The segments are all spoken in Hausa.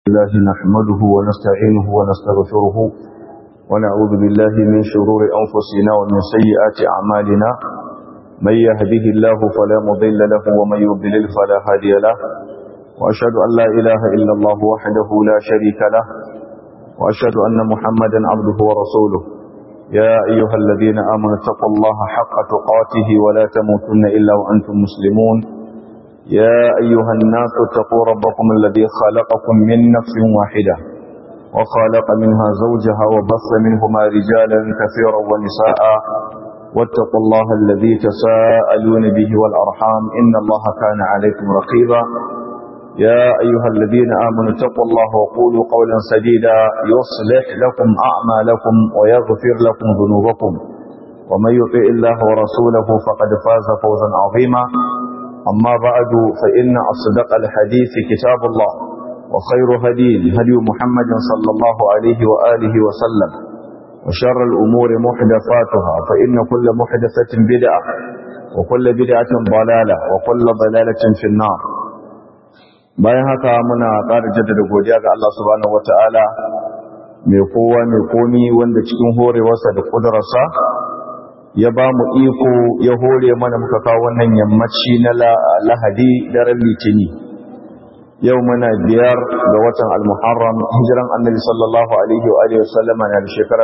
الله نحمده ونستعينه ونستغفره ونعوذ بالله من شرور أنفسنا ومن سيئات أعمالنا من يهده الله فلا مضل له ومن يضلل فلا هادي له وأشهد أن لا إله إلا الله وحده لا شريك له وأشهد أن محمدا عبده ورسوله يا أيها الذين آمنوا اتقوا الله حق تقاته ولا تموتن إلا وأنتم مسلمون يا أيها الناس اتقوا ربكم الذي خلقكم من نفس واحدة وخلق منها زوجها وبص منهما رجالا كثيرا ونساء واتقوا الله الذي تساءلون به والأرحام إن الله كان عليكم رقيبا يا أيها الذين آمنوا اتقوا الله وقولوا قولا سديدا يصلح لكم أعمالكم ويغفر لكم ذنوبكم ومن يطع الله ورسوله فقد فاز فوزا عظيما أما بعد فإن أصدق الحديث كتاب الله وخير هدي هدي محمد صلى الله عليه وآله وسلم وشر الأمور محدثاتها فإن كل محدثة بدعة وكل بدعة ضلالة وكل ضلالة في النار bayan haka muna ƙara jaddada godiya ga Allah subhanahu wata'ala mai kowa mai komi wanda cikin horewarsa da ƙudurarsa ya ba mu iko ya hore mana muka kawo wannan yammaci na lahadi daren litini yau muna biyar ga watan al-muharram hijiran annabi sallallahu alaihi wa alihi wasallama na da shekara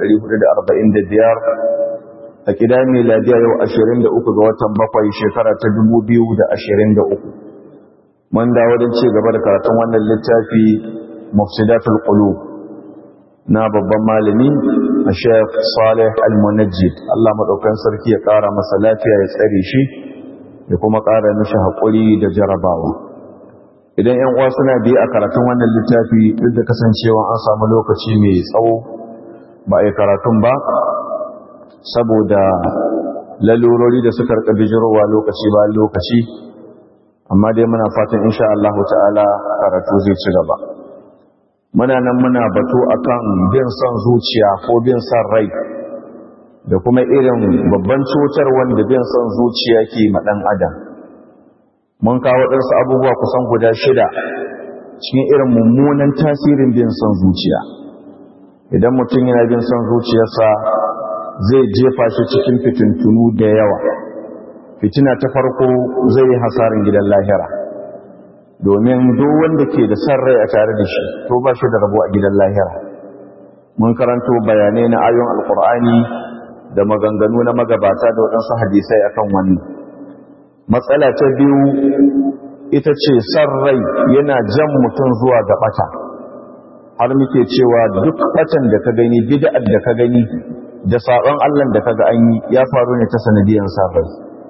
1445 a kida miladiya yau 23 ga watan bakwai shekara ta 2023 mun dawo don ci gaba da karatun wannan littafi mufsidatul qulub na babban malami a Sheikh Saleh Al-Munajjid Allah madaukan sarki ya kara masa lafiya ya tsare shi ya kuma kara mishi hakuri da jarabawa idan 'yan uwa suna bi a karatun wannan littafi duk da kasancewa an samu lokaci mai tsawo ba a yi karatun ba saboda lalurori da suka rika bijirowa lokaci ba lokaci amma dai muna fatan insha Allah ta'ala karatu zai ci gaba muna nan muna batu akan bin son zuciya ko bin son rai da kuma irin babban cutar wanda bin son zuciya ke maɗan adam mun kawo ɗansu abubuwa kusan guda shida cikin irin mummunan tasirin bin son zuciya idan mutum yana bin son zuciyarsa zai jefa shi cikin fitintunu da yawa fitina ta farko zai yi hasarin gidan lahira domin duk wanda ke da san rai a tare da shi to ba shi da rabo a gidan lahira mun karanto bayanai na ayon alkur'ani da maganganu na magabata da waɗansu hadisai akan wannan matsala ta biyu ita ce san rai yana jan mutum zuwa ga ɓata har muke cewa duk ɓatan da ka gani bid'ar da ka gani da saɓon allah da ka ga an yi ya faru ne ta sanadiyar san rai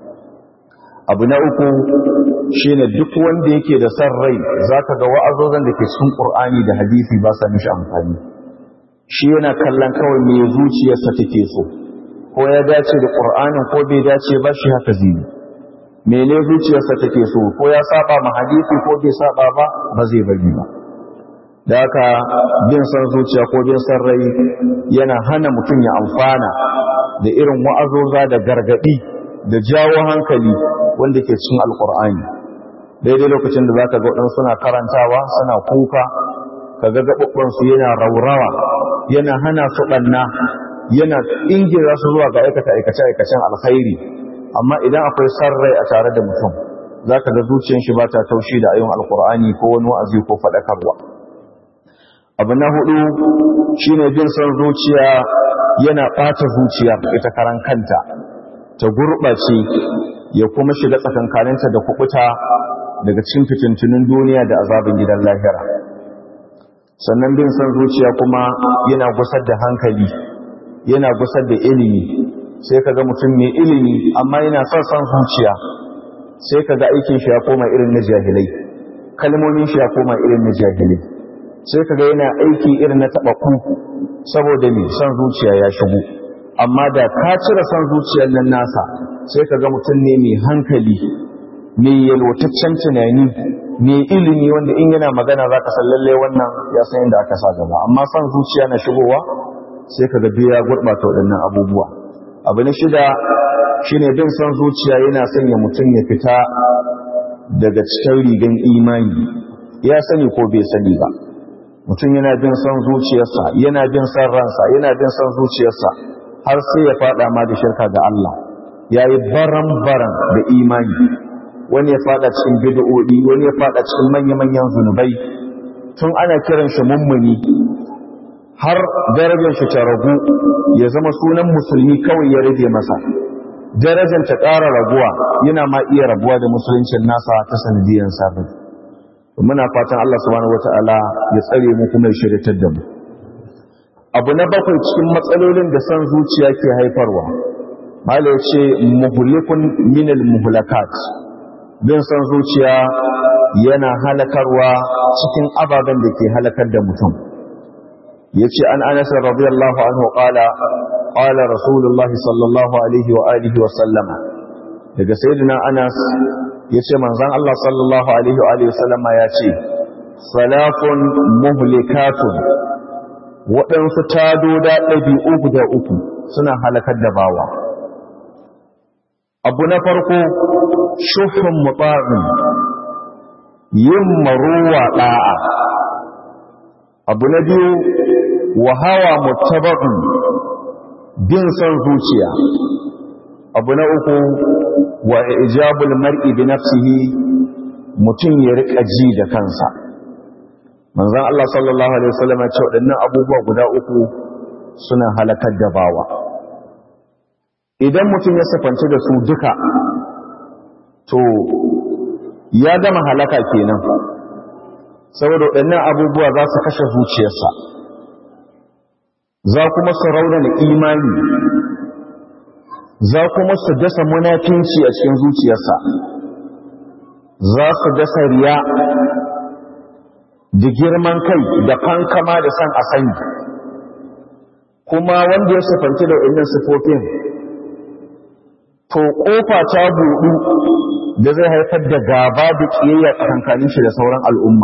abu na uku shine duk wanda yake da san rai zaka ga wa'azozan da ke cikin Qur'ani da hadisi ba sa mishi amfani shi yana kallon kawai me zuciyarsa take so ko ya dace da Qur'anin ko bai dace ba shi haka zai mene zuciyarsa take so ko ya saba ma hadisi ko bai saba ba ba zai bari ba da haka bin san zuciya ko bin san rai yana hana mutum ya amfana da irin wa'azoza da gargadi da jawo hankali wanda ke cikin alkur'ani daidai lokacin da zaka ga waɗansu suna karantawa suna kuka kaga gaɓaɓɓansu yana raurawa yana hana su ɓanna yana ingira su zuwa ga aikata aikace aikacen alkhairi amma idan akwai san rai a tare da mutum zaka ga zuciyar shi ba ta taushi da ayon alkur'ani ko wani wa'azi ko faɗakarwa abu na hudu shine bin son zuciya yana ɓata zuciya ita karan kanta ta gurɓace ya kuma shiga tsakankaninta da kubuta daga cikin fitintunin duniya da azabin gidan lahira sannan bin san zuciya kuma yana gusar da hankali yana gusar da ilimi sai kaga mutum mai ilimi amma yana son san zuciya sai kaga aikin shi ya koma irin na jahilai kalmomin shi ya koma irin na jahilai sai kaga yana aiki irin na taɓaku saboda ne son zuciya ya shigo amma da ka cire son zuciyar nan nasa sai ka ga mutum ne mai hankali mai yalwataccen tunani mai ilimi wanda in yana magana za ka lallai wannan ya san yadda aka sa gaba amma son zuciya na shigowa sai ka ga ya gurɓata waɗannan abubuwa abu na shida shine bin son zuciya yana sanya mutum ya fita daga cikin rigan imani ya sani ko bai sani ba mutum yana bin son zuciyarsa yana bin son ransa yana bin son zuciyarsa har sai ya fada ma da shirka ga Allah yayi baran-baran da imani wani ya fada cikin bid'o'i wani ya fada cikin manya-manyan zunubai tun ana kiran shi mummuni har darajar shi ta ragu ya zama sunan musulmi kawai ya rage masa darajar ta ƙara raguwa yana ma iya rabuwa da musuluncin nasa ta sanadiyar sabon muna fatan Allah subhanahu wata'ala ya tsare mu kuma ya shiryatar da mu abu na bakwai cikin matsalolin da san zuciya ke haifarwa malai ce muhlikun minal muhlakat bin san zuciya yana halakarwa cikin ababen da ke halakar da mutum yace an Anas radiyallahu anhu qala qala rasulullahi sallallahu alaihi wa alihi wa sallama daga sayyidina Anas yace manzon Allah sallallahu alaihi wa alihi wa sallama yace salafun muhlikatun waɗansu tadoda ɗabi'u guda uku suna halakar da bawa abu na farko shuhun mutsa'in yin maruwa ɗa'a abu na biyu wa hawa mutaba'in bin son zuciya abu na uku wa ijabul mar'i bi nafsihi mutum ya rika ji da kansa manzon Allah sallallahu alaihi wasallam ya ce waɗannan abubuwa guda uku suna halakar da bawa idan mutum ya sifanci da su duka to ya gama halaka kenan saboda waɗannan abubuwa za su kashe zuciyarsa za kuma su raunana imani za kuma su dasa munafinci a cikin zuciyarsa za su dasa riya da girman kai da kankama da san a sani kuma wanda ya sifanci da waɗannan sifofin to ƙofa ta buɗu da zai haifar da gaba da ƙiyayya tsakankanin shi da sauran al'umma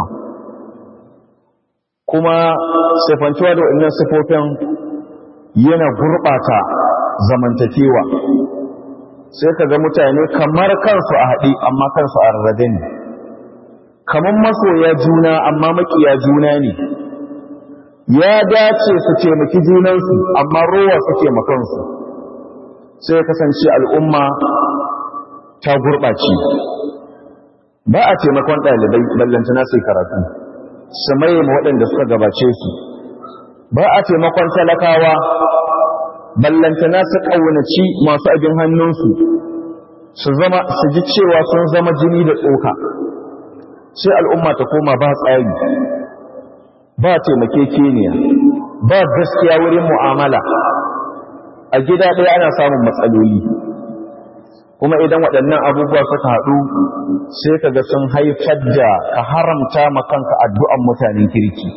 kuma sifantuwa da waɗannan sifofin yana gurɓata zamantakewa sai ka ga mutane kamar kansu a haɗe amma kansu a rarrabe ne kamar masoya juna amma makiya juna ne ya dace su taimaki junansu amma rowa su taimakansu sai kasance al'umma ta gurɓace ba a taimakon ɗalibai ballantana sai karatu su maye waɗanda suka gabace su ba a taimakon talakawa ballantana su ƙaunaci masu abin hannunsu su zama su ji cewa sun zama jini da tsoka sai al'umma ta koma ba tsari ba taimakekeniya ba gaskiya wurin mu'amala a gida ɗaya ana samun matsaloli kuma idan waɗannan abubuwa suka haɗu sai ka ga sun haifar da ka haramta makanka addu'an mutanen kirki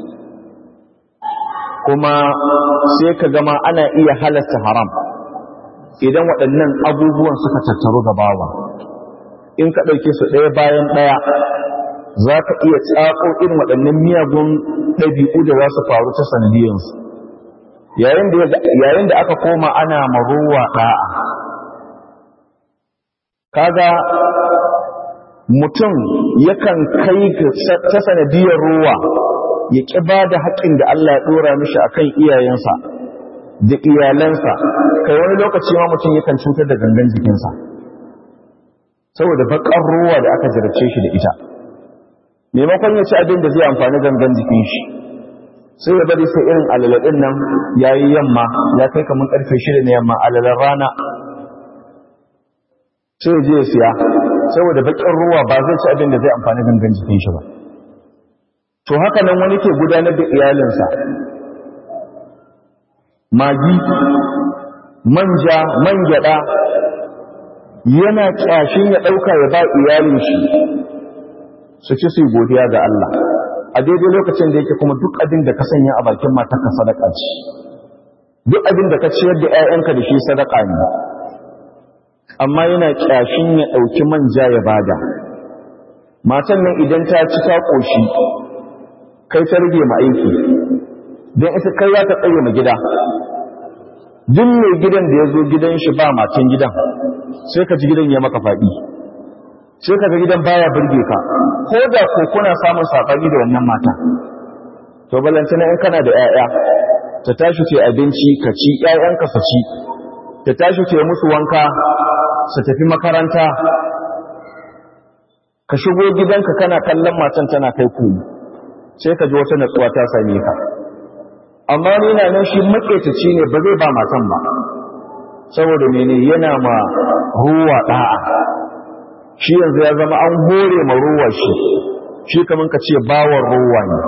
kuma sai ka gama ana iya halasta haram idan waɗannan abubuwan suka tattaru gabawa in ka ɗauke su ɗaya bayan ɗaya za ka iya tsako irin waɗannan miyagun ɗabi'u da za su faru ta sanadiyansu yayin da aka koma ana marowa ɗa'a kaga mutum yakan kai ta sanadiyar ruwa ya ƙi ba da haƙƙin da Allah ya ɗora mishi akan iyayensa da iyalansa kai wani lokaci ma mutum yakan cutar da gangan jikinsa saboda baƙar ruwa da aka jarabce shi da ita maimakon ya ci abin da zai amfani gangan jikin shi sai ya bari sai irin alaladin nan ya yi yamma ya kai kamar karfe shida na yamma alalar rana sai ya je ya siya saboda bakin ruwa ba zai ci abin da zai amfani gangan jikin shi ba to haka nan wani ke gudanar da iyalinsa magi manja man gyada yana kyashin ya ɗauka ya ba iyalin shi su ci su godiya ga Allah a daidai lokacin da yake kuma duk abin da ka sanya a bakin matarka sadaka ce duk abin da ka ciyar da 'ya'yanka da shi sadaka ne amma yana kyashin ya ɗauki manja ya bada matan nan idan ta ci ta ƙoshi kai ta rage ma aiki don ita kai za ta tsaye ma gida duk mai gidan da ya zo gidan shi ba matan gidan sai ka ji gidan ya maka faɗi sai ka ga gidan baya burge ka ko da ko kuna samun saɓani da wannan mata to balantana in kana da 'ya'ya ta tashi ce abinci ka ci 'ya'yanka su ci ta tashi ce musu wanka su tafi makaranta ka shigo gidanka kana kallon matan tana kai kuni sai ka ji wata natsuwa ta same ka amma ni na nan shi maƙetaci ne ba zai ba matan ba saboda mene yana ma ruwa ɗa'a shi yanzu ya zama an hore ma ruwa shi shi kamar ka ce bawan ruwa ne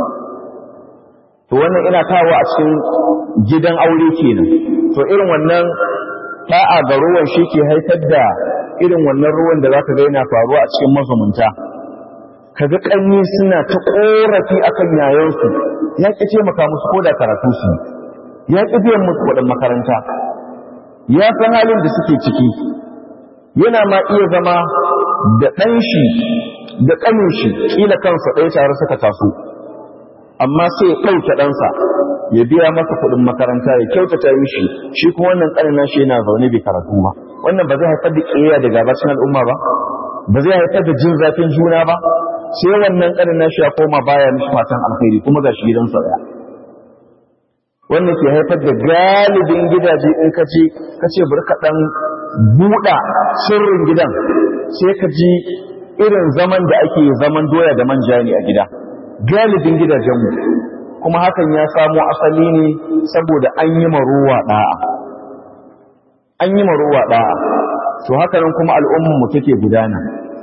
to wannan ina kawo a cikin gidan aure kenan to irin wannan ɗa'a ga ruwan shi ke haifar da irin wannan ruwan da zaka ga yana faruwa a cikin mazumunta kaga kanni suna ta korafi akan yayansu ya ki taimaka musu ko da karatu su ya ki biyan musu kuɗin makaranta ya san halin da suke ciki yana ma iya zama da ɗan shi da ƙanin shi kila kansa ɗaya tare suka taso amma sai ya ɗauke ɗansa ya biya masa kuɗin makaranta ya kyautata mishi shi kuma wannan ƙanin nashi yana zaune bai karatu ba wannan ba zai haifar da ƙiyayya da gabacin al'umma ba ba zai haifar da jin zafin juna ba sai wannan ƙanin nashi ya koma baya mishi fatan alkhairi kuma ga shi gidansa ɗaya wannan ke haifar da galibin gidaje in ka ce ka ce bari ka ɗan buɗa sirrin gidan sai ka ji irin zaman da ake zaman doya da manja ne a gida galibin gidajenmu kuma hakan ya samo asali ne saboda an yi maruwa ɗa'a an yi maruwa ɗa'a to haka nan kuma al'ummanmu take gudana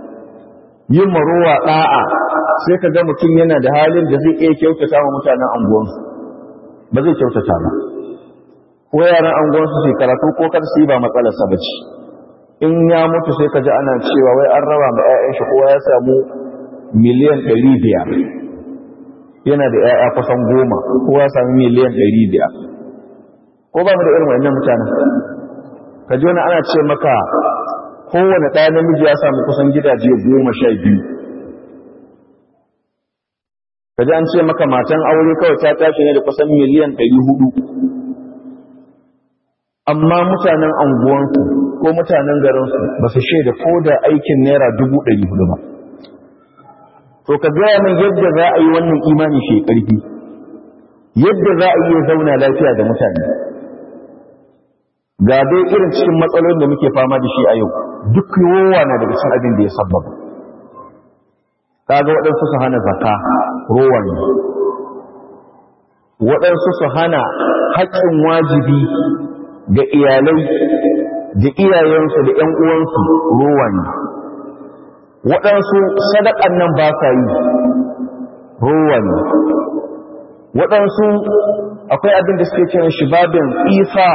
yin maruwa ɗa'a sai ka ga mutum yana da halin da zai iya kyautata wa mutanen anguwansu ba zai kyautata ba ko yaran anguwansu su karatu ko kar su yi ba matsalarsa ba ce in ya mutu sai ka ji ana cewa wai an raba ma 'ya'yan shi kowa ya samu miliyan ɗari biyar yana da 'ya'ya kusan goma kowa ya samu miliyan ɗari biyar ko ba mu da irin wannan mutanen ka ji wani ana ce maka kowane ɗaya namiji ya samu kusan gidaje goma sha biyu ka ji an ce maka matan aure kawai ta tashi ne da kusan miliyan ɗari hudu amma mutanen anguwansu ko mutanen garinsu ba su shaida ko da aikin naira dubu ɗari hudu ba to ka gaya min yadda za a yi wannan imani shi ƙarfi yadda za a iya zauna lafiya da mutane ga dai irin cikin matsalolin da muke fama da shi a yau duk yowa na daga cikin abin da ya sabbaba kaga waɗansu su hana zaka rowa ne waɗansu su hana haƙƙin wajibi ga iyalai da iyayensu da ‘yan uwansu rowa ne waɗansu sadaƙan nan ba sa yi rowa ne waɗansu akwai abin da suke kiran shi babin isa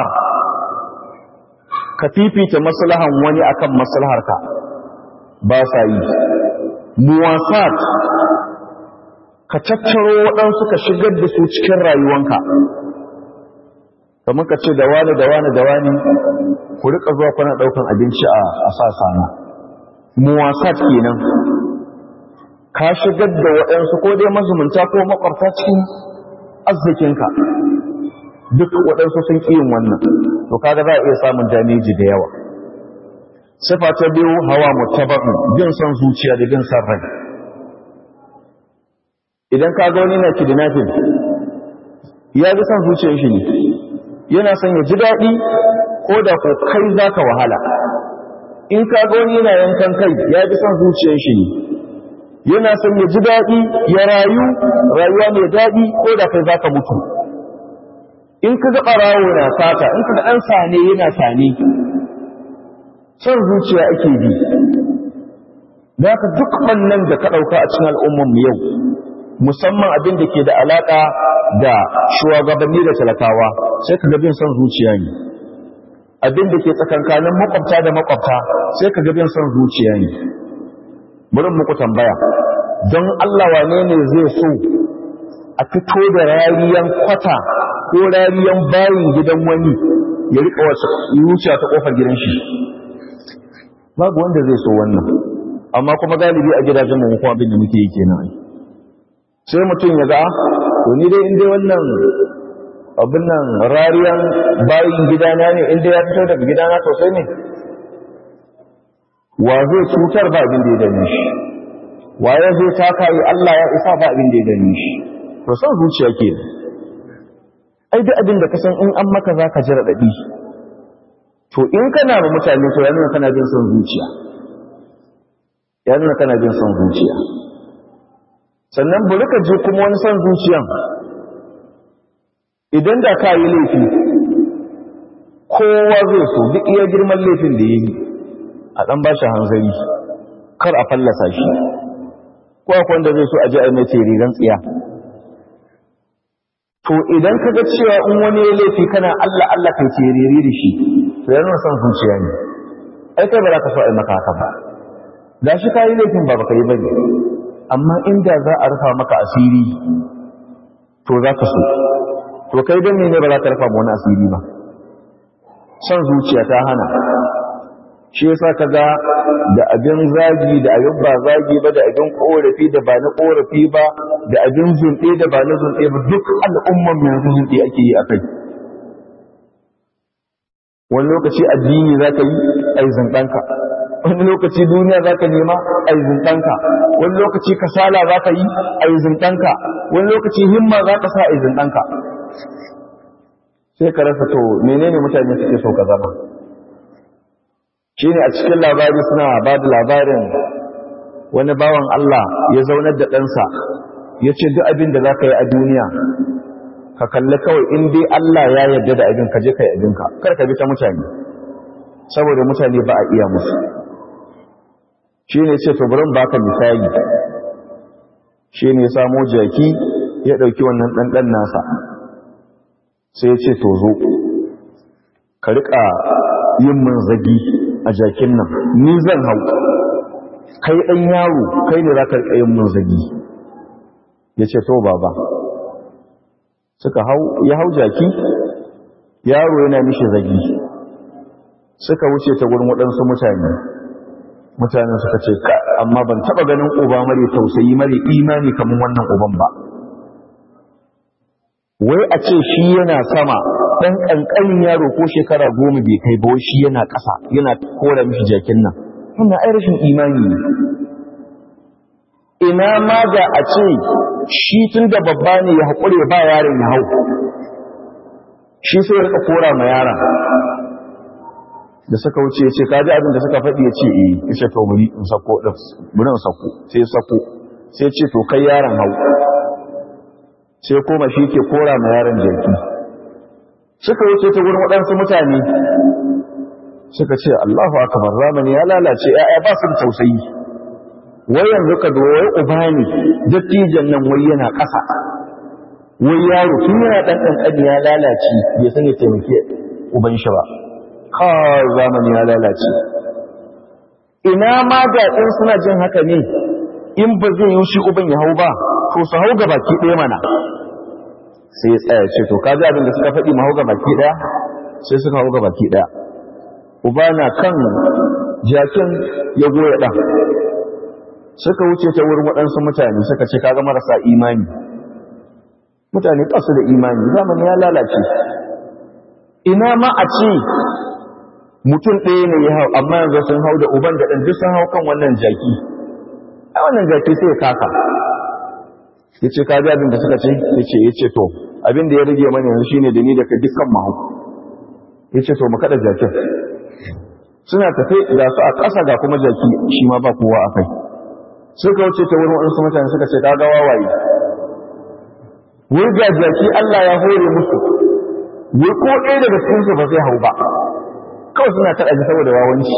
ka fifita maslahan wani akan maslaharka ba sa yi muwasat ka tattaro waɗansu ka shigar da su cikin rayuwanka kamar ka ce da wani da wani da wani ku rika zuwa kuna ɗaukan abinci a sasana muwasat kenan ka shigar da waɗansu ko dai mazumunta ko makwabta cikin arzikinka duk waɗansu sun ƙi yin wannan to kaga za a iya samun dameji da yawa sifa ta biyu hawa mutaba'u bin son zuciya da bin son rai idan ka ga wani na kidnapping ya bi son zuciyar shi ne yana son ya ji daɗi ko da ko kai za ka wahala in ka ga wani yana yankan kai ya bi son zuciyar shi ne yana son ya ji daɗi ya rayu rayuwa mai daɗi ko da kai za ka mutu in ka ga ɓarawo na sata in ka ga ɗan sane yana sane son zuciya ake bi da haka duk ɓannan da ka ɗauka a cikin al'ummanmu yau musamman abin da ke da alaƙa da shugabanni da talakawa sai ka bin son zuciya ne abin da ke tsakankanin makwabta da makwabta sai ka bin son zuciya ne burin muku tambaya don Allah wane ne zai so a fito da rariyan kwata ko rariyan bayin gidan wani ya rika wasu wuciya ta kofar gidan shi babu wanda zai so wannan amma kuma galibi a gidajen mu kuma abin da muke yi kenan sai mutum ya ga to ni dai inda wannan abin nan rariyan bayin gidana ne inda ya fito daga gidana sosai ne wa zai cutar ba abin da ya dame shi wa ya zai taka yi Allah ya isa ba abin da ya dame shi to son zuciya ke ai duk abin da ka san in an maka za ka ji raɗaɗi to in kana ba mutane to ya nuna kana bin son zuciya ya nuna kana bin son zuciya sannan bari ka je kuma wani son zuciyan idan da ka yi laifi kowa zai so duk iya girman laifin da ya yi a ɗan ba shi hanzari kar a fallasa shi ko akwai wanda zai so a ji a mai rigan tsiya to idan ka ga cewa in wani ya laifi kana Allah Allah kai terere da shi to yana son zuciya ne ai kai ba za ka so a yi maka haka ba da shi ka yi laifin ba baka yi bane amma inda za a rufa maka asiri to za ka so to kai don ne ba za ka rufa wani asiri ba son zuciya ta hana shi yasa ka ga da abin zagi da abin ba zagi ba da abin korafi da ba na korafi ba da abin zunɗe da ba na zunɗe ba duk al'umman yanzu zunɗe ake yi a kai wani lokaci addini za ka yi ai zunɗanka wani lokaci duniya za ka nema ai zunɗanka wani lokaci kasala za ka yi ai zunɗanka wani lokaci himma za ka sa ai zunɗanka sai ka rasa to menene mutane suke so ka zama shi ne a cikin labari suna ba da labarin wani bawan Allah ya zaunar da ɗansa ya ce duk abin da za ka yi a duniya ka kalli kawai in dai Allah ya yarda da abin ka je ka yi abinka kar ka bi ta mutane saboda mutane ba a iya musu shi ne ce to bari baka misali shi ne samo jaki ya ɗauki wannan ɗanɗan nasa sai ya ce to zo ka riƙa yin mun zagi a jakin nan ni zan hau kai ɗan yaro kai ne za ka riƙa yin mun zagi ya ce to baba suka hau ya hau jaki yaro yana mishi zagi suka wuce ta gurin waɗansu mutane mutanen suka ce ka amma ban taɓa ganin uba mare tausayi mare imani kamar wannan uban ba wai a ce shi yana sama ɗan ƙanƙanin yaro ko shekara goma bai kai ba shi yana ƙasa yana kora mishi jakin nan wannan ai rashin imani ne ina ma da a ce shi tun da babba ne ya haƙure ba yaron ya hau shi sai ya kora ma yaron da suka wuce ce kaji abin da suka faɗi ya ce eh ya ce to muri in sako ɗin muri in sako sai ya sako sai ce to kai yaron hau sai koma shi ke kora ma yaron jaki suka wuce ta wurin waɗansu mutane suka ce Allahu akbar zamani ya lalace ya'ya ba su da tausayi wai yanzu ka zo wai uba ne dattijan nan wai yana ƙasa wai yaro tun yana ɗan ƙanƙani ya lalace bai san ya taimake uban shi ba ha zamani ya lalace ina ma da in suna jin haka ne in ba zai yi shi uban ya hau ba to su hau ga baki ɗaya mana sai ya tsaya ce to kaji abin da suka faɗi ma hau ga baki ɗaya sai suka hau ga baki ɗaya uba na kan jakin ya goya ɗan suka wuce ta wurin waɗansu mutane suka ce kaga marasa imani mutane ƙasu da imani zamani ya lalace ina ma a ce mutum ɗaya ne ya hau amma yanzu sun hau da uban da ɗan duk sun hau kan wannan jaki a wannan jaki sai ya kaka ya ce kaji abin da suka ce ya ce ya ce to abin da ya rage mana yanzu shine da ni da ka dukkan mahau ya ce to mu kaɗa jakin suna tafe ga su a ƙasa ga kuma jaki shi ma ba kowa a kai suka wuce ta wurin wasu mutane suka ce kaga wawaye wai ga jaki Allah ya hore musu wai ko ɗaya daga cikin su ba zai hau ba kawai suna taɗa ji saboda wawanci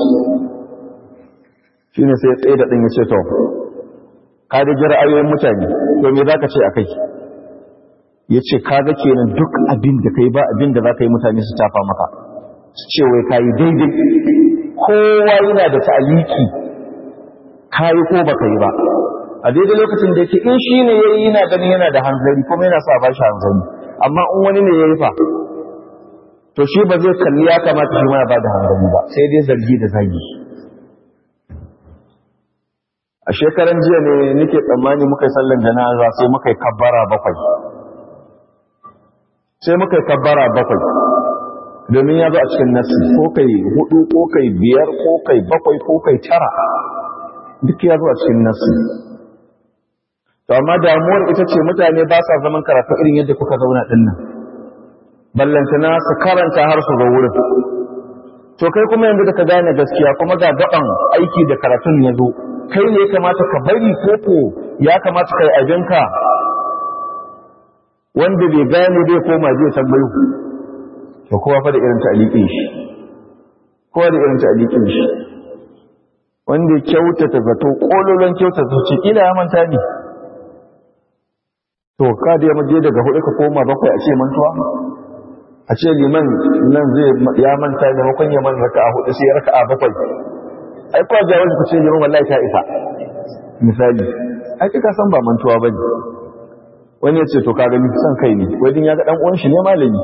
shine sai tsaye da ɗin ya ce to ka da ji ra'ayoyin mutane to me zaka ce akai ya ce kaga kenan duk abin da kai ba abin da za ka yi mutane su tafa maka su ce wai ka yi daidai kowa yana da ta'aliki kayi ko baka yi ba a daidai lokacin da yake in shi ne ya yi yana ganin yana da hanzari kuma yana sa ba shi hanzari amma in wani ne ya yi fa to shi ba zai kalli ya kamata shi ma ya ba da hanzari ba sai dai zargi da zagi a shekaran jiya ne nake tsammani muka yi sallan janaza sai muka yi kabbara bakwai sai muka yi kabbara bakwai domin ya zo a cikin nasi ko kai hudu ko kai biyar ko kai bakwai ko kai tara duk ya zo a cikin nasu to amma damuwar ita ce mutane ba sa zaman karatu irin yadda kuka zauna din nan ballantana su karanta har su ga wurin to kai kuma yanzu da ka gane gaskiya kuma ga gaban aiki da karatun ya zo kai ne ya kamata ka bari koko ya kamata kai abinka wanda bai gane bai koma zai tambayo to kowa fa da irin ta'liqin shi kowa da irin ta'liqin shi wanda kyautata zato kololon kyautata ce kila ya manta ne to ka da ya maje daga hudu ka koma bakwai a ce mantuwa a ce liman nan zai ya manta ne makon ya man raka'a hudu sai raka'a bakwai ai kwa jawo ku ce liman wallahi ta isa misali ai kika san ba mantuwa bane wani ya ce to ka gani san kai ne wai ya ga dan uwan shi ne malami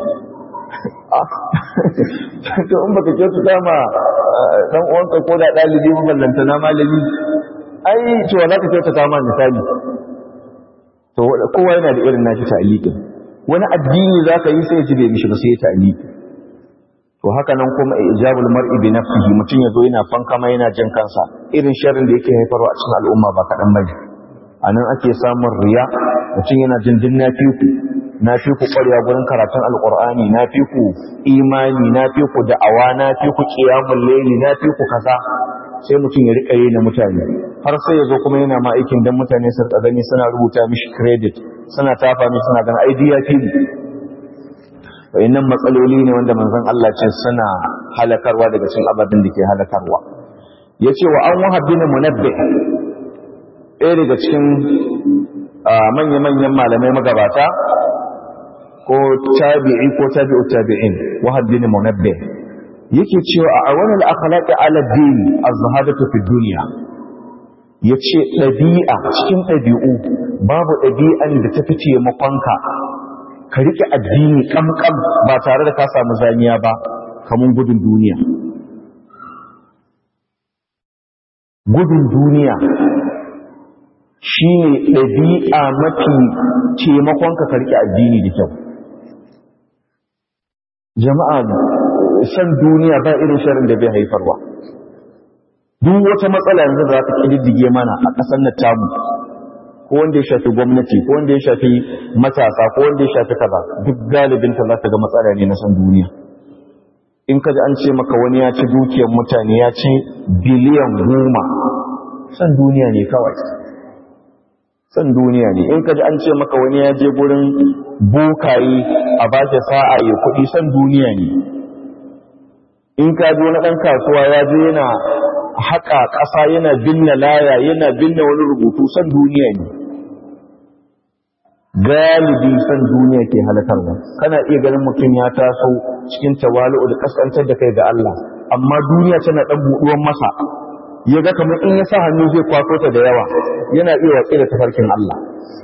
to in baka kyautata ma dan uwanka ko da dalibi maballanta na malami ai to za ka kyautata ma misali to kowa yana da irin nashi ta'liqin wani addini za ka yi sai ya ji bai mishi ba sai ya ta'liqi to haka nan kuma ijabul mar'i bi nafsihi mutun yazo yana fankama yana jin kansa irin sharrin da yake haifarwa a cikin al'umma ba kadan bane anan ake samun riya mutun yana jin din nafiku nafiku ƙwarya gurin karatun alqur'ani nafiku imani nafiku da'awa nafiku qiyamul layli nafiku kaza sai mutum ya rika yi na mutane har sai ya zo kuma yana ma aikin dan mutane su rika gani suna rubuta mishi credit suna tafa mishi suna ganin ai diya fi wayannan matsaloli ne wanda manzon Allah ce suna halakarwa daga cikin abadin da ke halakarwa yace wa an wahab bin munabbih ɗaya daga cikin manya-manyan malamai magabata ko tabi'i ko tabi'u tabi'in wahab bin munabbih yake cewa a awan al-akhlaqi ala din az-zahadatu fi dunya yace dabi'a cikin dabi'u babu dabi'an da ta fice makonka ka rike addini kamkam ba tare da ka samu zaniya ba kamun gudun duniya gudun duniya shine dabi'a mafi taimakonka ka rike addini da kyau jama'a san duniya ba irin sharin da bai haifarwa duk wata matsala yanzu da za ta kididdige mana a ƙasar na tamu ko wanda ya shafi gwamnati ko wanda ya shafi matasa ko wanda ya shafi kaza duk galibin ta za ta ga matsala ne na san duniya in ka ji an ce maka wani ya ci dukiyar mutane ya ci biliyan goma san duniya ne kawai san duniya ne in ka ji an ce maka wani ya je gurin bokaye a ba shi sa'a ya kuɗi san duniya ne in ka ji wani ɗan kasuwa ya je yana haƙa ƙasa yana binne laya yana binne wani rubutu san duniya ne galibi san duniya ke halakarwa kana iya ganin mutum ya taso cikin tawali'u da kaskantar da kai ga Allah amma duniya tana ɗan buɗuwan masa ya ga kamar in ya sa hannu zai kwaso ta da yawa yana iya watsi da tafarkin Allah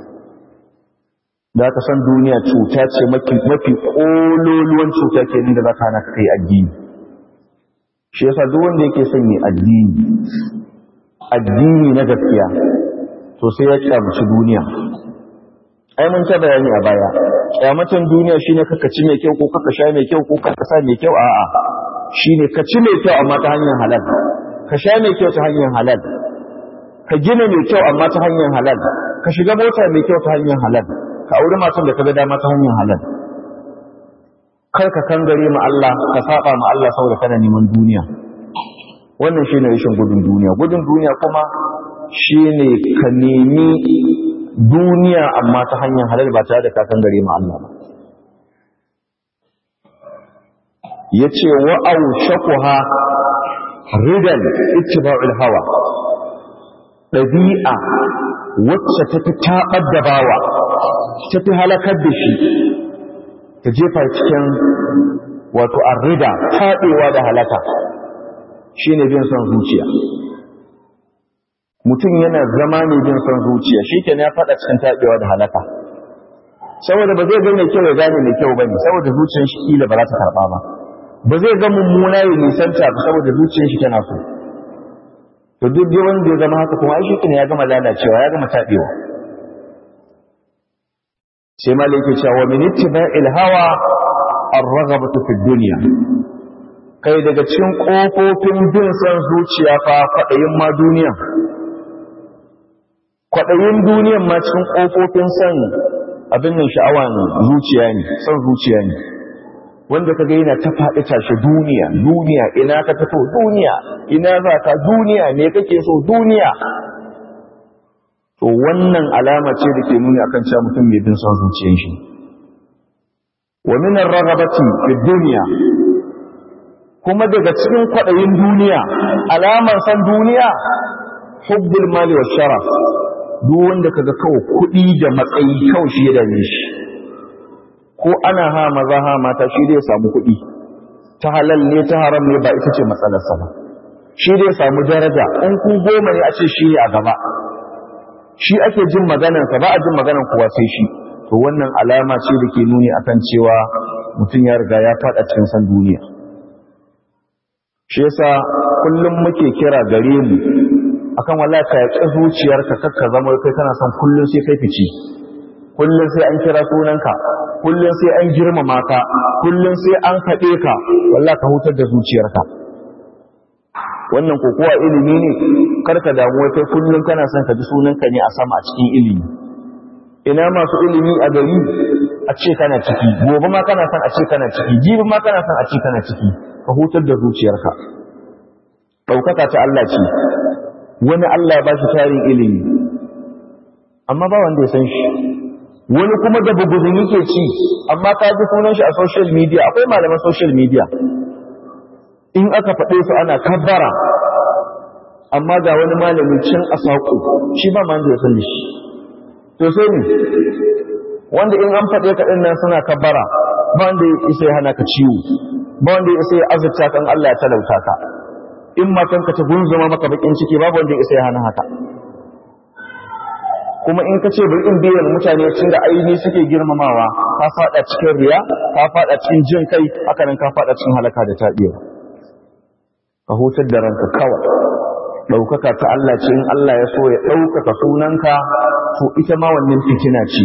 da ka san duniya cuta ce mafi ƙololuwan cuta ke da za ka hana ka kai addini shi yasa duk wanda yake son yi addini addini na gaskiya to sai ya kyamaci duniya ai mun ta bayani a baya kyamatan duniya shine kaka ci mai kyau ko kaka sha mai kyau ko kaka sa mai kyau a'a shine ka ci mai kyau amma ta hanyar halal ka sha mai kyau ta hanyar halal ka gina mai kyau amma ta hanyar halal ka shiga mota mai kyau ta hanyar halal ka auri matan da ka ga dama ta hanyar halal kar ka kangare ma Allah ka saba ma Allah saboda kana neman duniya wannan shine rashin gudun duniya gudun duniya kuma shine ka nemi duniya amma ta hanyar halal ba tare da ka kangare ma Allah ba yace wa aushaquha ridan ittiba'ul hawa dabi'a wacce ta fi tabar da bawa ta fi halakar da shi ta jefa cikin wato arrida taɗewa da halaka shi ne bin son zuciya mutum yana zama ne bin son zuciya shi ke ya faɗa cikin taɗewa da halaka saboda ba zai ga mai kyau ya gane mai kyau ba ne saboda zuciyar shi ƙila ba za ta karɓa ba ba zai ga mummuna ya nisanta ba saboda zuciyar shi tana so to duk dai wanda ya zama haka kuma ai shi ya gama lalacewa ya gama taɗewa sai malai ke cewa min ittiba'il hawa ar-raghabatu fi dunya kai daga cikin kofofin bin san zuciya fa fadayin ma duniya kwaɗayin duniyan ma cikin ƙofofin son abin nan sha'awa ne zuciya ne son zuciya ne wanda kaga yana ta faɗi tashi duniya duniya ina ka fito duniya ina za ka duniya me kake so duniya to wannan alama ce da ke nuni akan cewa mutum mai bin son zuciyar shi wa min ar-raghabati fi dunya kuma daga cikin kwaɗayin duniya alamar san duniya hubbul mali wa sharaf duk wanda kaga kawai kuɗi da matsayi kawai shi ya dame shi ko ana ha maza ha mata shi dai samu kuɗi ta halal ne ta haram ne ba ita ce matsalarsa ba shi dai samu daraja in ku goma ne a ce shi a gaba shi ake jin maganarsa ba a jin maganar kowa sai shi to wannan alama ce da ke nuni akan cewa mutum ya riga ya faɗa cikin san duniya shi yasa kullum muke kira gare mu akan wallahi ka yaƙi zuciyarka kakka zama kai kana son kullum sai kai fici kullum sai an kira sunanka kullum sai an girmama ka kullum sai an kaɗe ka wallahi ka hutar da zuciyarka wannan ko kuwa ilimi ne karka damu kai kullum kana son ka ji sunanka ne a sama a cikin ilimi ina masu ilimi a gari a ce kana ciki gobe ma kana son a ce kana ciki jibi ma kana son a ce kana ciki ka hutar da zuciyarka ɗaukaka ta Allah ce wani Allah ba shi tarin ilimi amma ba wanda ya san shi wani kuma da buguzin yake ci amma ka ji sunan shi a social media akwai malaman social media in aka faɗe su ana kabbara amma ga wani malami can a saƙo shi ba ma wanda ya san shi to sai ne wanda in an faɗe ka ɗin nan suna kabbara ba wanda ya isa ya hana ka ciwo ba wanda ya isa ya azurta kan Allah ya talauta ka in matanka ta gunzuma maka bakin ciki babu wanda ya isa ya hana haka kuma in ka ce bari in biyan mutane cin da aini suke girmamawa ka fada cikin riya ka fada cikin jin kai haka nan ka fada cikin halaka da tabiwa ka hutar da ranka kawai ɗaukaka ta Allah ce in Allah ya so ya ɗaukaka sunanka to ita ma wannan fitina ce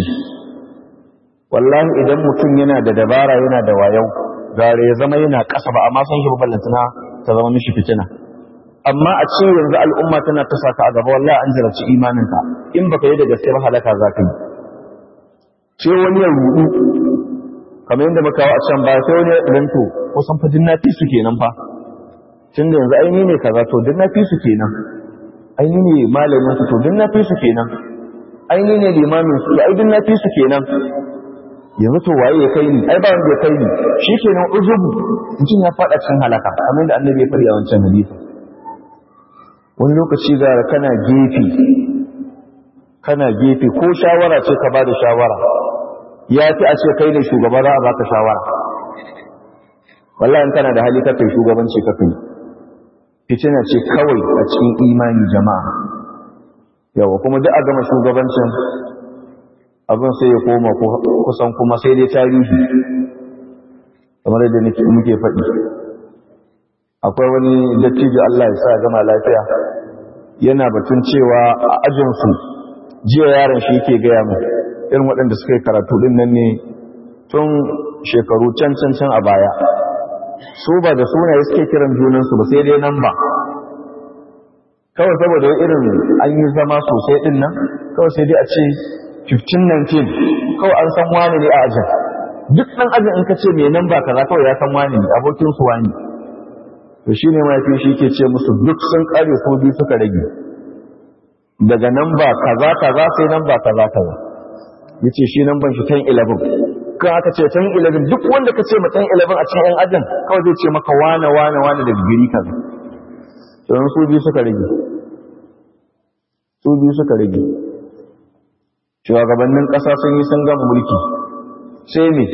wallahi idan mutum yana da dabara yana da wayau gare ya zama yana ƙasa ba amma san shi ba ballantana ta zama mishi fitina amma a ce yanzu al'umma tana ta saka a gaba wallahi an jarabci imaninka in baka yi da gaske ba halaka za ka yi ce wani ya rudu kamar yadda muka a can baya sai wani ya ɗanto kusan fa dinna fi su kenan fa tun da yanzu aini ne kaza to dinna fi su kenan aini ne malamin su to dinna fi su kenan aini ne limamin su ai dinna fi su kenan yanzu to waye ya kai ni ai ba wanda ya kai ni shikenan uzubu mutum ya fada cikin halaka kamar yadda annabi ya fari a wancan hadisi wani lokaci ga kana gefe kana gefe ko shawara ce ka bada shawara ya fi a ce kai ne shugaba za a baka shawara wallahi kana da hali kakai shugabanci kakai fitina ce kawai a cikin imani jama'a yawa kuma duk a gama shugabancin abin sai ya koma kusan kuma sai dai tarihi kamar yadda muke faɗi akwai wani dattijo Allah ya sa gama lafiya yana batun cewa a ajinsu jiya yaron shi yake gaya mu irin waɗanda suka yi karatu ɗin nan ne tun shekaru can can can a baya su ba da sunaye suke kiran junansu ba sai dai nan ba kawai saboda irin an yi zama sosai ɗin nan kawai sai dai a ce 1519 kawai an san wani ne a ajin duk ɗan ajin in ka ce mai nan ba kaza kawai ya san wani ne abokinsu wani to shi ne mafi shi ke ce musu duk sun ƙare su biyu suka rage daga nan ba kaza kaza sai nan ba kaza kaza ya ce shi nan ban shi 10-11 kan aka ce 10-11 duk wanda ka ce ma 10-11 a cikin 'yan ajin kawai zai ce maka wane wane wane da gari kaza don su biyu suka rage su biyu suka rage shugabannin ƙasa sun yi sun gama mulki sai ne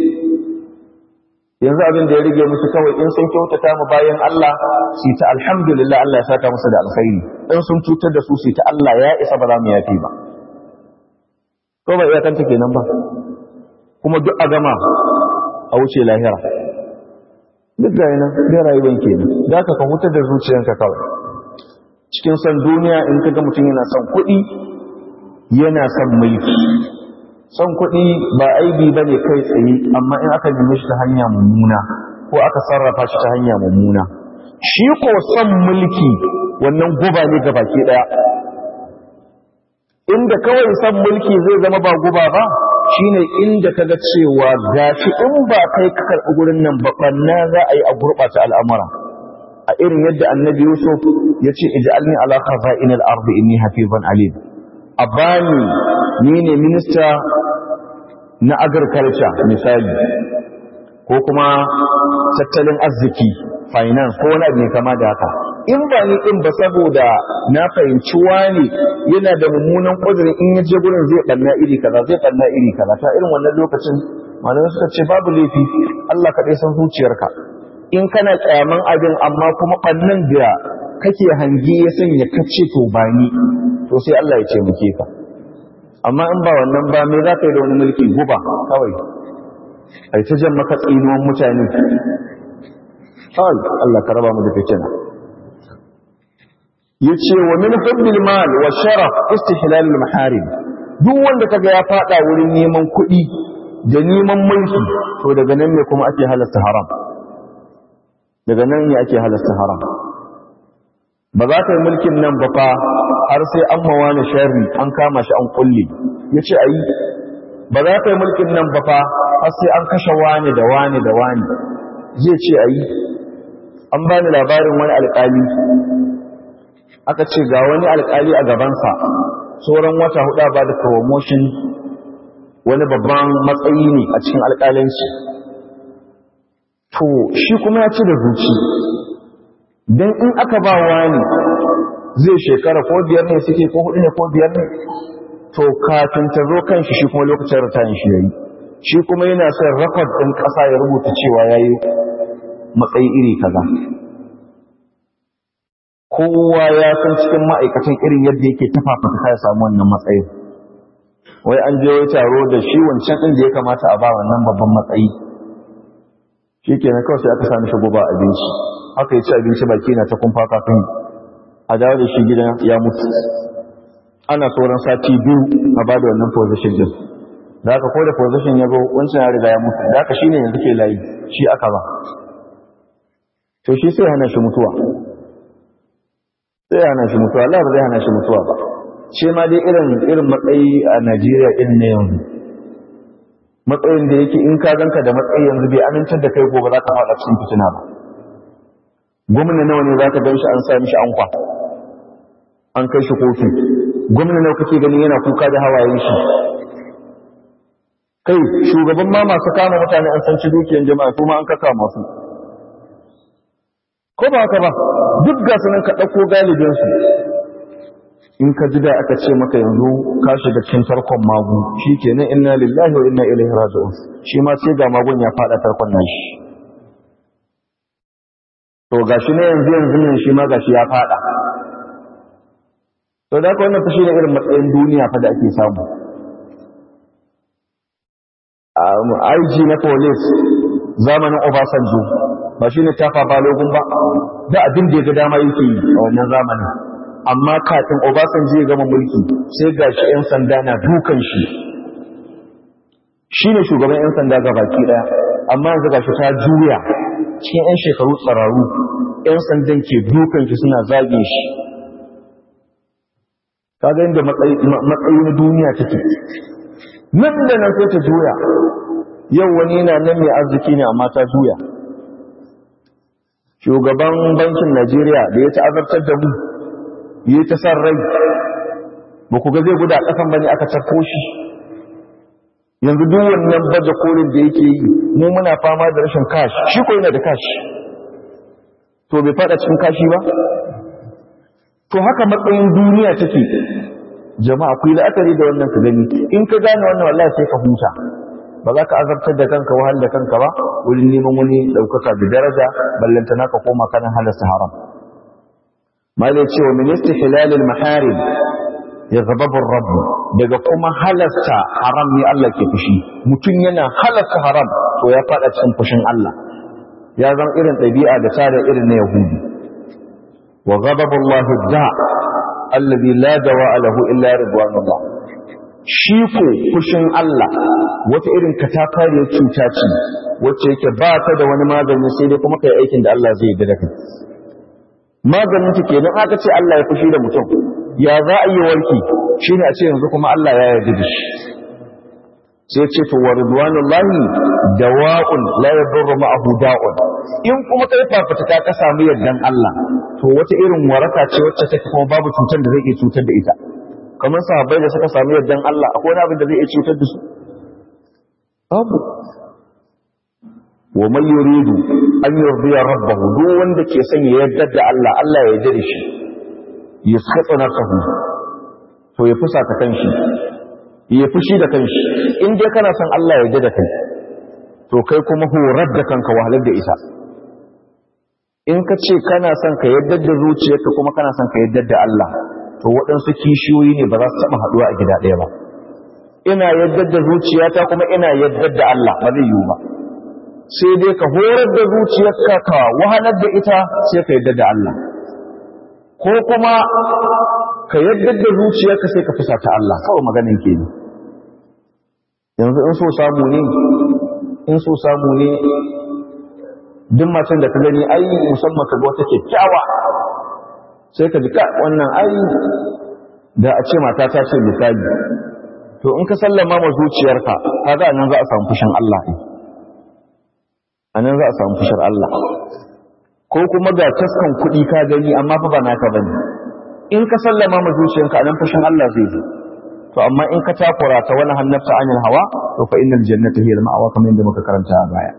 yanzu abin da ya rige musu kawai in sun kyautata mu bayan Allah su ta alhamdulillah Allah ya saka musu da alkhairi in sun cutar da su su ta Allah ya isa ba za mu yafi ba ko ba iyakanta kenan ba kuma duk a gama a wuce lahira duk da yana da rayuwar kenan da ka hutar da zuciyanka kawai cikin san duniya in ka ga mutum yana son kuɗi yana son mulki son kuɗi ba aibi ba ne kai tsaye amma in aka nemi shi ta hanya mummuna ko aka sarrafa shi ta hanya mummuna shi ko son mulki wannan guba ne ga baki ɗaya inda kawai san mulki zai zama ba guba ba shine inda kaga cewa gashi in ba kai ka karɓi gurin nan ba banna za a yi a gurɓata al'amura a irin yadda annabi yusuf ya ce ij'alni ala khaza'in al-ard inni hafizan alim a bani ni ne minista na agriculture misali ko kuma tattalin arziki finance ko wani abu ne kama da haka in ba ni in ba saboda na fahimci wani yana da mummunan kudirin in ya je gurin zai banna iri kaza zai banna iri kaza ta irin wannan lokacin malamai suka ce babu laifi Allah kaɗai san zuciyarka in kana kyaman abin amma kuma bannan da kake hangi ya sanya kace to ba ni to sai Allah ya ce muke ka amma in ba wannan ba me za ka yi da wani mulki guba kawai ai ta jan maka tsinuwan mutane kawai Allah ka raba mu da fitina yace wa min hubbil mal wa sharaf istihlal al maharim duk wanda kaga ya fada wurin neman kuɗi da neman mulki to daga nan ne kuma ake halasta haram daga nan ne ake halasta haram ba za ka yi mulkin nan ba fa har sai an mawa na sharri an kama shi an kulle yace ayi ba za ka yi mulkin nan ba fa har sai an kashe wani da wani da wani zai ce ayi an bani labarin wani alƙali aka ce ga wani alƙali a gabansa sauran wata hudu ba da promotion wani babban matsayi ne a cikin alƙalanci to shi kuma ya ci da zuci don in aka ba wani zai shekara ko biyar ne suke ko hudu ne ko biyar ne to kafin ta zo kan shi shi kuma lokacin ritayin shi yayi shi kuma yana son rakod ɗin ƙasa ya rubuta cewa ya yi matsayi iri kaza kowa ya san cikin ma'aikatan irin yadda yake tafafata ya samu wannan matsayin wai an je taro da shi wancan ɗin da ya kamata a ba wannan babban matsayi shi ke na kawai sai aka sami shi guba abinci haka ya ci abinci baki na ta kumfa kafin a dawo da shi gidan ya mutu ana sauran sati biyu a ba da wannan position din da haka ko da position ya zo wancan ya riga ya mutu da haka shine yanzu ke layi shi aka ba to shi sai hana shi mutuwa sai hana shi mutuwa Allah ba zai hana shi mutuwa ba ce ma dai irin irin matsayi a Najeriya irin ne yanzu matsayin da yake in ka ganka da matsayi yanzu bai amintar da kai gobe za ka faɗa cikin fitina ba gwamna nawa ne za ka gan shi an sa mishi ankwa an kai shi kotu gwamna nawa kake ganin yana kuka da hawayen shi kai shugaban ma masu kama mutane an san ci dukiyar jama'a su ma an kaka masu ko ba haka ba duk ga sunan ka ɗauko galibinsu in ka ji da aka ce maka yanzu ka shiga cikin tarkon magu shi ke nan inna lillahi wa inna ilaihi raji'un shi ma sai ga magun ya faɗa tarkon nan shi to gashi na yanzu yanzu ne shi ma gashi ya faɗa to da haka wannan fashi ne irin matsayin duniya fa da ake samu IG na police zamanin Obasanjo ba shi ne tafa balogun ba da abin da ya ga dama yake yi a wannan zamanin amma kafin Obasanjo ya gama mulki sai gashi 'yan sanda na dukan shi shine shugaban 'yan sanda ga baki daya amma yanzu gashi ta juya cikin 'yan shekaru tsararu 'yan sandan ke dukan shi suna zage shi kaga inda matsayi na duniya take nan da nan sai ta juya yau wani yana nan mai arziki ne amma ta juya shugaban bankin Najeriya da ya ta'azartar da mu yi ta san rai ba ku ga zai guda ƙasan bane aka cakko shi yanzu duk wannan baje kolin da yake yi mu muna fama da rashin kashi shi ko yana da kashi to bai fada cikin kashi ba to haka matsayin duniya take jama'a ku yi la'akari da wannan ka gani in ka gane wannan wallahi sai ka huta ba za ka azabtar da kanka wahal da kanka ba wurin neman wani ɗaukaka da daraja ballanta naka koma kanan halasta haram malai cewa minista hilalil maharim ya zababin rabu daga kuma halasta haram ne Allah ke fushi mutum yana halasta haram to ya fada cikin fushin Allah ya zama irin ɗabi'a da tare irin na yahudi wa ghadabullahi da alladhi la dawa'a lahu illa ridwanullah shi ko fushin Allah wata irin katafariyar cuta ce wacce yake ba ta da wani magani sai dai kuma kai aikin da Allah zai yi da kai maganin ta kenan aka ce Allah ya fushi da mutum ya za a yi warki shine a ce yanzu kuma Allah ya yarda da shi sai ce to wa ridwanullahi dawa'un la yadurru ma'ahu da'un in kuma kai fafutuka ka samu yardan Allah to wata irin waraka ce wacce take kuma babu cutar da zai iya cutar da ita kamar sahabbai da suka samu yardan Allah akwai wani abin da zai iya cutar da su babu wa man yuridu an yurdiya rabbahu duk wanda ke son ya yarda da Allah Allah ya yarda da shi yasqatu nafsahu to ya fusa ta kanshi ya fushi da kanshi in dai kana son Allah ya yarda da kai to kai kuma horar da kanka wahalar da ita in ka ce kana son ka yarda da zuciyarka kuma kana son ka yarda da Allah to waɗansu kishiyoyi ne ba za su taɓa haɗuwa a gida ɗaya ba ina yarda da zuciyata kuma ina yarda da Allah ba zai yiwu ba sai dai ka horar da zuciyarka ka wahalar da ita sai ka yarda da Allah ko kuma ka yarda da zuciyarka sai ka fusa ta Allah kawai maganin ke ne yanzu in so samu ne in so samu ne duk macen da ka gani ai musamman ka ga wata kyakkyawa sai ka ji ka wannan ai da a ce mata ta ce misali to in ka sallama ma zuciyarka kaga nan za a samu fushin Allah ne anan za a samu fushin Allah ko kuma ga taskan kuɗi ka gani amma fa ba naka bane in ka sallama ma zuciyarka anan fushin Allah zai zo to amma in ka takura ta wani hannafta anil hawa to fa innal jannata hiya al-ma'wa kamar yadda muka karanta a baya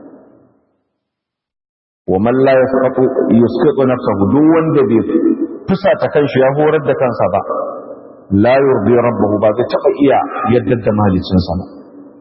wa man la yasqatu yusqitu nafsahu duk wanda bai fusa ta kanshi ya horar da kansa ba la yurdi rabbahu ba zai taba iya yadda da malicin sa ba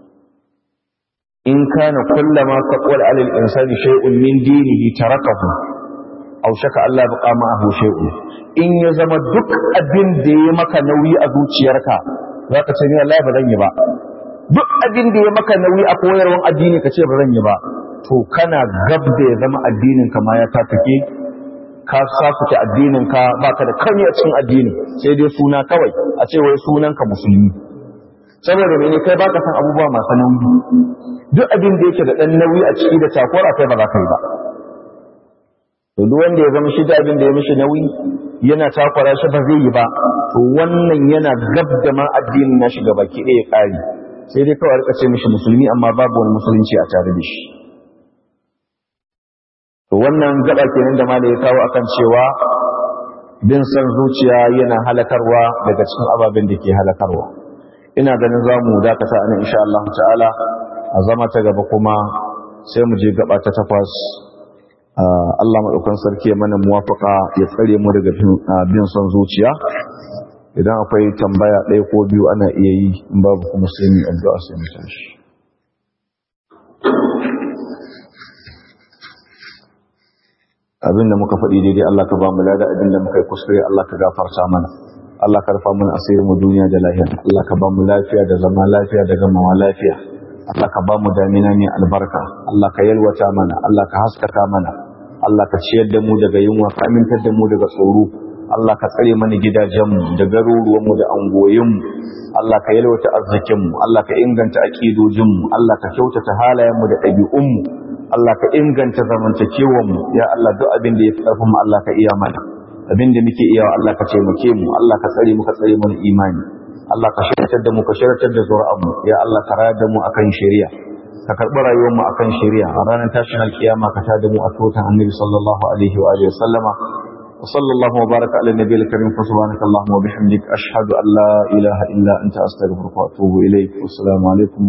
in kana kullama taqwal ala al-insani shay'un min dinihi tarakahu aw shaka Allah baqa ma'ahu shay'un in ya zama duk abin da ya maka nauyi a zuciyarka zaka ce ni wallahi ba zan yi ba duk abin da ya maka nauyi a koyarwan addini ka ce ba zan yi ba to kana gab da ya zama addinin ka ma ya tatake ka safuke addinin ka baka da kani a cikin addini sai dai suna kawai a ce wai sunan ka musulmi saboda mene kai baka san abubuwa masu nauyi duk abin da yake da dan nauyi a ciki da takura kai ba za ka yi ba to duk wanda ya zama shi da abin da ya mishi nauyi yana takura shi ba zai yi ba to wannan yana gab da ma addinin na shiga baki ɗaya ƙari sai dai kawai rika ce mishi musulmi amma babu wani musulunci a tare da shi to wannan gaba kenan da malai ya kawo akan cewa bin san zuciya yana halakarwa daga cikin ababen da ke halakarwa ina ganin za mu dakata a nan insha Allah ta'ala a zama ta gaba kuma sai mu je gaba ta takwas Allah maɗaukan sarki ya mana muwafaka ya tsare mu daga bin son zuciya idan akwai tambaya ɗaya ko biyu ana iya yi in babu kuma sai mu addu'a sai mu tashi abinda muka faɗi daidai Allah ka ba mu lada abinda muka yi kuskure Allah ka gafarta mana Allah ka rufa mana asirin mu duniya da lafiya Allah ka ba mu lafiya da zama lafiya da gamawa lafiya Allah ka ba mu damina mai albarka Allah ka yalwata mana Allah ka haskaka mana Allah ka ciyar da mu daga yunwa ka amintar da mu daga tsoro Allah ka tsare mana gidajenmu da garuruwanmu da angoyinmu Allah ka yalwata arzikinmu Allah ka inganta aƙidojinmu Allah ka kyautata halayenmu da ɗabi'unmu Allah ka inganta zamantakewanmu ya Allah duk abin da ya fi ƙarfinmu Allah ka iya mana abin da muke iya Allah ka taimake mu Allah ka tsare mu ka tsare mana imani Allah ka shiryatar da mu ka shiryatar da zuri'anmu ya Allah ka rayar da mu akan shari'a ka karɓi rayuwar mu akan shari'a a ranar tashin alkiyama ka tada mu a tutan annabi sallallahu alaihi wa alihi sallama wa sallallahu wa baraka ala nabiyil karim fa subhanaka allahumma wa bihamdik ashhadu an la ilaha illa anta astaghfiruka wa atubu ilaik assalamu alaikum